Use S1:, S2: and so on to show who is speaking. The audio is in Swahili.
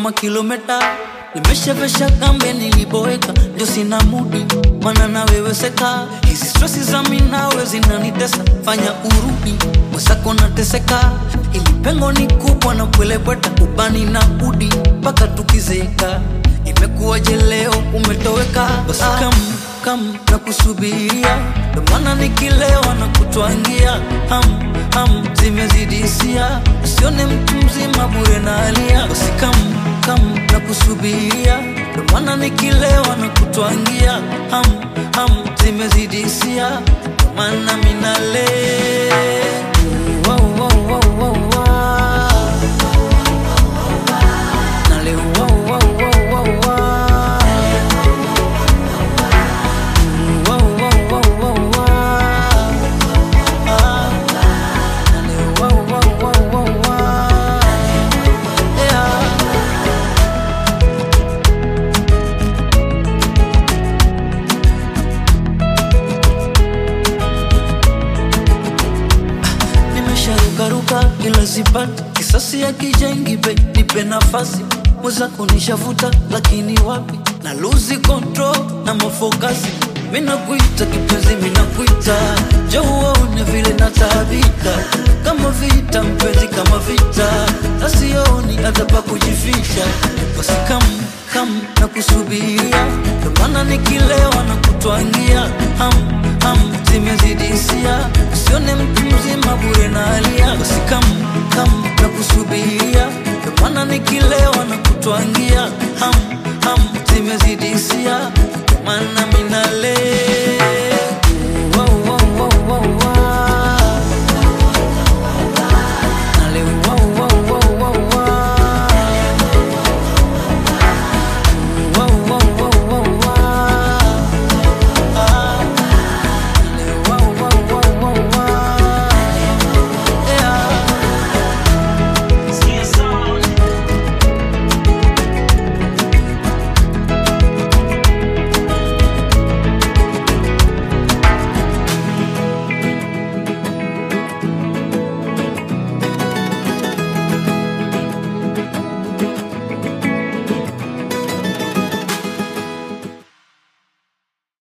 S1: kama kilometa nimeshavesha kambe niliboeka ndio sina mudi mana naweweseka hizi stresi za minawe zinanitesa fanya urudi mwesako nateseka ili pengo ni kubwa na kwelebweta ubani na udi mpaka tukizeka imekuwaje leo umetoweka basi kam kam na kusubiria ndomana nikilewa na kutwangia ham ham zimezidisia usione mtu mzima bure na alia basi kam kam na kusubiria ndomana nikilewa na kutwangia ham ham zimezidisia ndomana minale wow, wow, wow, wow, wow. Nale, wow, wow, wow, wow, wow. Wow, wow, wow, wow, wow. Ah. Nale, wow, wow, wow, wow, wow. Yeah. nimesharukaruka ila sipati kisasi ya kijengi be nipe nafasi mweza kunishavuta lakini wapi na luzi control na mafokasi minakuita kipenzi minakuita jauone vile nataabika kama vita mpenzi kama vita nasioni hata pa kujificha basi kam kam na kusubiria ndomana nikilewa na kutwangia ham ham zimezidisia usione mtu mzima bure na alia basi kam kam na kusubiria ndomana nikilewa na kutwangia